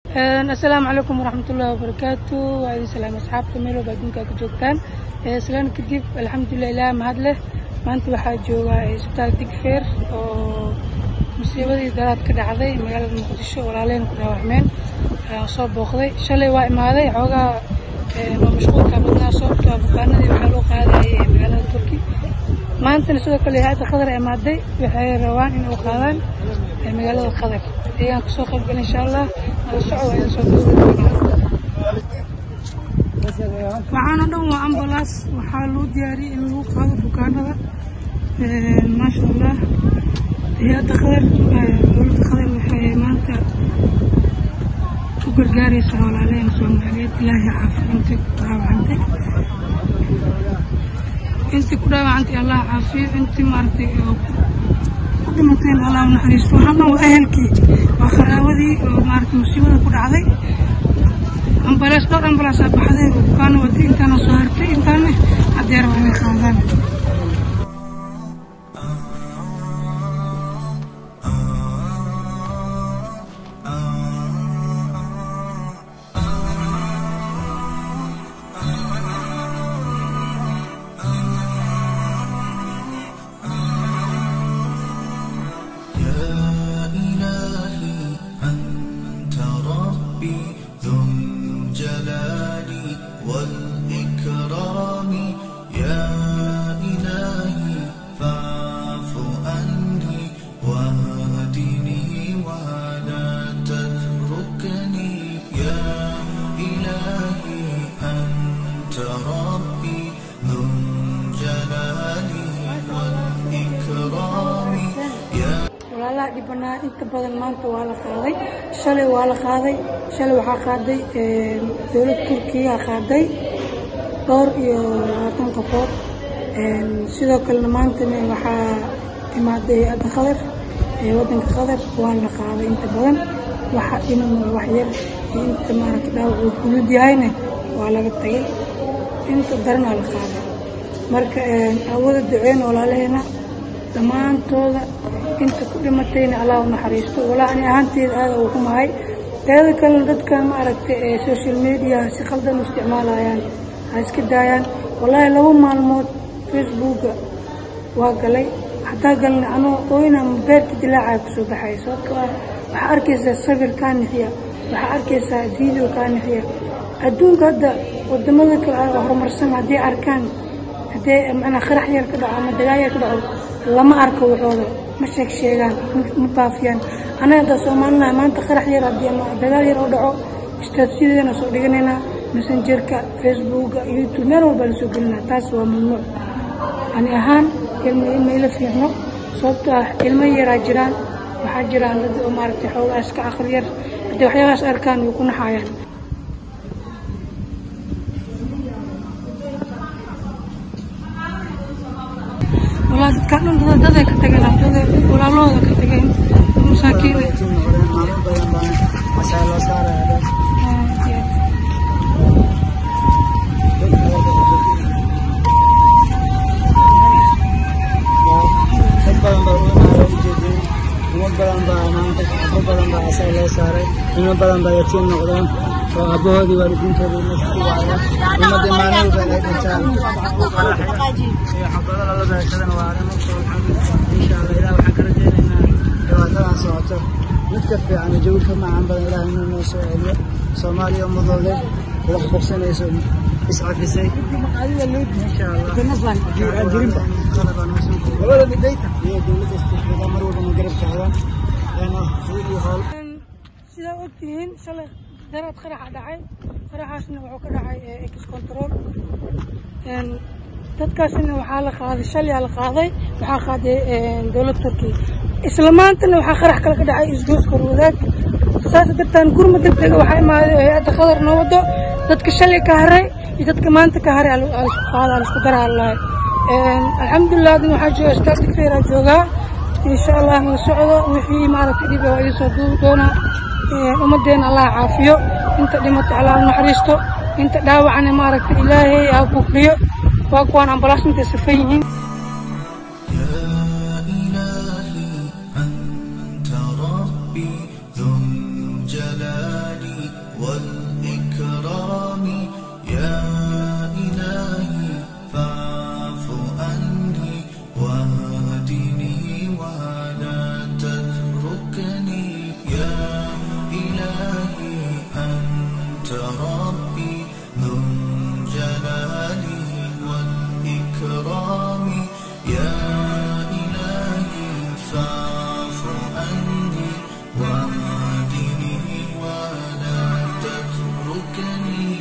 asalaamu calaykum waraxmatullahi wabarakaatu waa idin salaam asxaabta meel walba adduunka ka joogtaan islaan kadib alxamdulilah ilaah mahad leh maanta waxaa jooga isbitaal digfeer oo musiibadii daraad ka dhacday magaalada muqdisho walaalehen ku dhaawacmeen ayaan soo booqday shalay waa imaaday xoogaa waa mashquulka badnaa sababtoo bukaanadii waxaa loo qaadayay magaalada turki maantana sidoo kale hay-adda qadar imaaday waxay rabaan in u qaadaan magaalada qadar ayaan kasoo qayb galay insha allah nala soco waa idin soo waxaana dhan waa ambalaas waxaa loo diyaariyey in lagu qaado bukaanada maasha allah hay-adda qadar dowladda qadar waxay maanta u gargaaraysa walaalehen soomaaliyeed ilaahay caafiyo intay ku dhaawacantay intii ku dhaawacantay allah caafiyo intii maaragtay ku dhimateen allah u naxariisto waxaan dhan waa ehelkii waa qaraawadii oo maaragtay musiibada ku dhacday ambalaas dhowr ambalaasaa baxday oo bukaana waday intaana soo hartay intaana haddeer waa inay qaadaan يا إلهي أنت ربي ذو الجلال والإكرام يا إلهي فاعف عني واهدني ولا تتركني يا إلهي أنت ربي ذو الجلال والإكرام يا walaalaha dhibanaa inta badan maanta waa la qaaday shalay waa la qaaday shalay waxaa qaaday dowlad turkiya qaaday dhowr iyo labaatan qofood sidoo kalena maantana waxaa imaaday hay-adda qadar ee waddanka qadar waa la qaaday inta badan waxa dhiman wax yar iyo inta maaragta dhaawac uu kulud yahayna waa laga tagay inta daranaa la qaaday marka awooda duceyn walaalaheena dhammaantooda inta ku dhimatayna allah u naxariisto walaa ani ahaanteeda aada ugu xumahay teeda kalena dadkan ma aragtay ee social media si khaldan u isticmaalayaan ha iska daayaan wallaahi laba maalmood facebooka waa galay hataa galna anoo ooyna beerta dilaacaa kusoo baxay sababtoo ah waxaa arkaysaa sawir kaa nixiya waxaa arkaysaa video kaa nixiya adduunka hadda wadamada kale aa horumarsan haddii arkaan haddee macnaa qarax yar ka dhaco ama dagaal yar ka dhaco lama arko waxooda ma sheeg sheegaan ma baafiyaan anaga hadda soomaalinaha maanta qarax yar haddii ama dagaal yar oo dhaco istaatiyadeena soo dhiganaynaa messengerka facebooka youtube meel walbaa la soo gelinaa taas waa mamnuuc ani ahaan ilma ilma ila fiicno sababtoo ah ilmo yaraa jiraan waxaa jiraan dad oo maaragtay xoogaa iska aqli yar haddii waxyaabahaas arkaan way ku naxaayaan walaa dadkaan dhan dada daday ka tageen dada walaalahooda ka tageen masaakiin dad badan baa uimaada ujeedin ilmo badan baa maanta abo badan baa asaga loo saaray ilmo badan baa yatiim noqdeen oo aabahoodii waalidiintoodii meesha ku waaya ummadii maalin walba inay dhintaan iyo xabado lala beeshadana waa arrin usoo insha allah ilaah waxaan ka rajaynaynaa dhibaatadan socoto mid ka fiican iyo jawi ka macaan badan ilaah inuu noo soo celiyo soomaaliya ummadooda wax bogsanayso iscafisay insha allah labada midayta iyo dowladda isticmaala mar walba garab taagan eena hiil iyo howl sidaa ogtihiin shalay daraad qaraxa dhacay qaraxaasna wuxuu ka dhacay ex control dadkaasna waxaa la qaaday shalyaa la qaaday waxaa qaaday dowlad turkiya isla maantana waxaa qarax kale ka dhacay isdooska wadaag saas dartaan gurma deg dega waxaa imaaday hay-adda qadar noo wado dadka shalay ka haray iyo dadka maanta ka haray alisku qaada alisku daraa lahay alxamdulilah adin waxaa jooga istaal digfeeraa joogaa insha allah la socdo wixii maaragtay dhib waa idin soo duubi doonaa ummadeena allah caafiyo inta dhimato allah u naxariisto inta dhaawacana maaragtay ilaahay ha kufriyo waa kuwaan ambalaas intay safan yihiin يا إلهي أنت ربي ذو الجلال والإكرام يا إلهي فاعف عني واهدني ولا تتركني يا إلهي أنت ربي ذو الجلال والإكرام يا إلهي فاعف عني واهدني ولا تتركني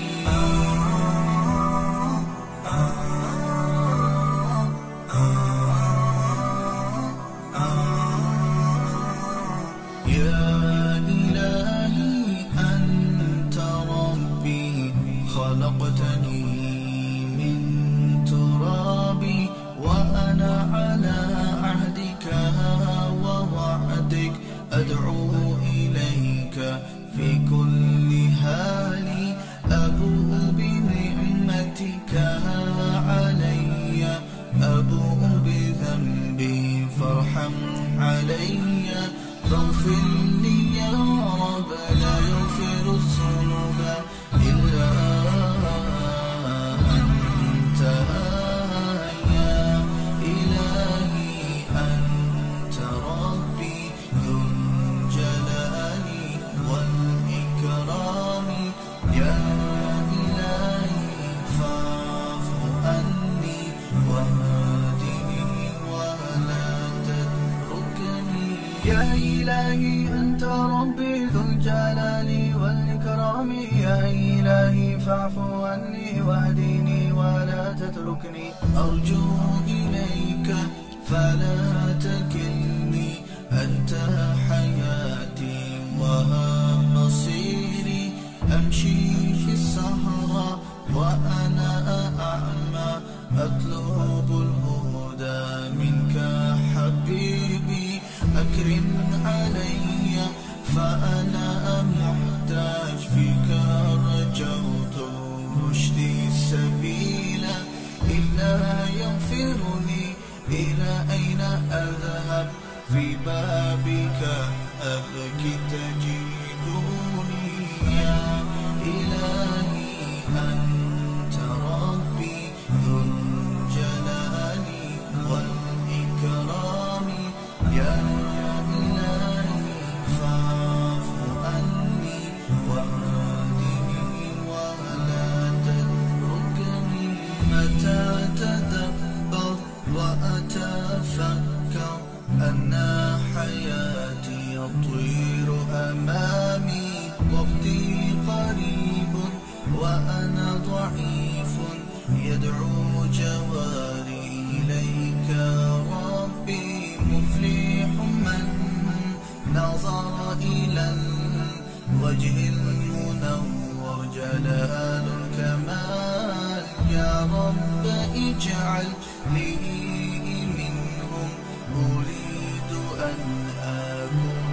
يا إلهي أنت ربي خلقتني من تراب وأنا على عهدك ووعدك أدعو إليك في كل حال أبوء بنعمتك علي أبوء بذنبي فارحم علي فاغفر لي يا رب لا يغفر الذنوب إلا أنت يا إلهي أنت ربي ذو الجلال والإكرام يا إلهي فاعف عني واهدني ولا تتركني يا إلهي أنت ربي ذو الجلال والإكرام يا إلهي فاعف عني واهدني ولا تتركني أرجو إليك فلا تكلني أنت حياتي وها مصيري أمشي في الصحراء وأنا أعمى أطلب الهدى منك حبيبي أكرم علي فأنا محتاج فيك رجوت رشدي السبيل إلا يغفرني إلى أين أذهب في بابك أبكي تجدوني يا إلهي أنت ربي ذو الجلال والإكرام يا إلهي فاعف عني واهدني ولا تتركني متى تدبر وأتفكر أن حياتي يطير أمامي وقتي قريب وأنا ضعيف يدعو جواري إليك ربي مفلح من نظر إلى الوجه المنور جلال الكمال يا رب اجعل لي منهم أريد أن أكون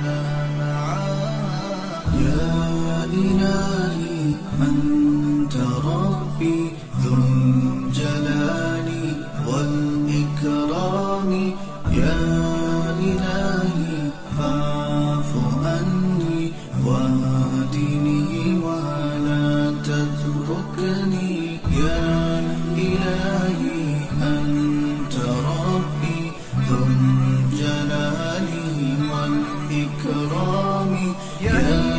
معاك يا إلهي أنت ربي ذو الجلال والإكرام يا إلهي فاعف عني واهدني ولا تتركني يا إلهي أنت ربي ذو الجلال والإكرام يا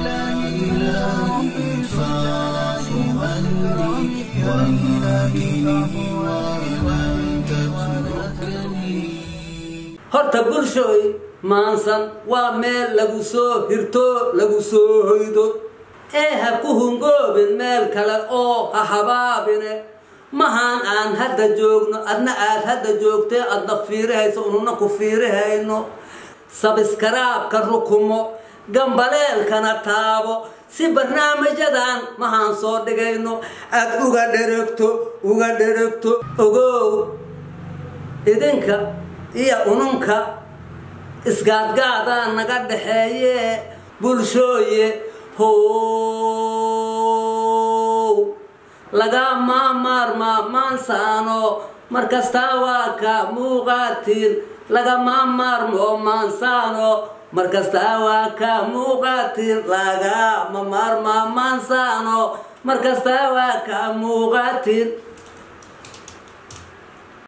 إلهي فاعف عني واهدني ولا تتركني horta bulshooy maansan waa meel lagu soo hirto lagu soo hoydo ee ha ku hungoobin meel kale oo ha habaabine mahaan aan hadda joogno adna aad hadda joogtee adna fiirihayso ununa ku fiirihayno sabiskaraabka rukumo gambaleelkana taabo si barnaamijyadan mahaan soo dhigayno aad uga dheragto uga dheragto ogow idinka iyo ununka isgaadgaadaa naga dhaxeeye bulshooye how laga maamaarmaa maansaano markastaa waa ka muuqaatiin lagama maarmo maansaano markastaa waa ka muuqatin lagama maarmaamaansano markastaa waa ka muuqatin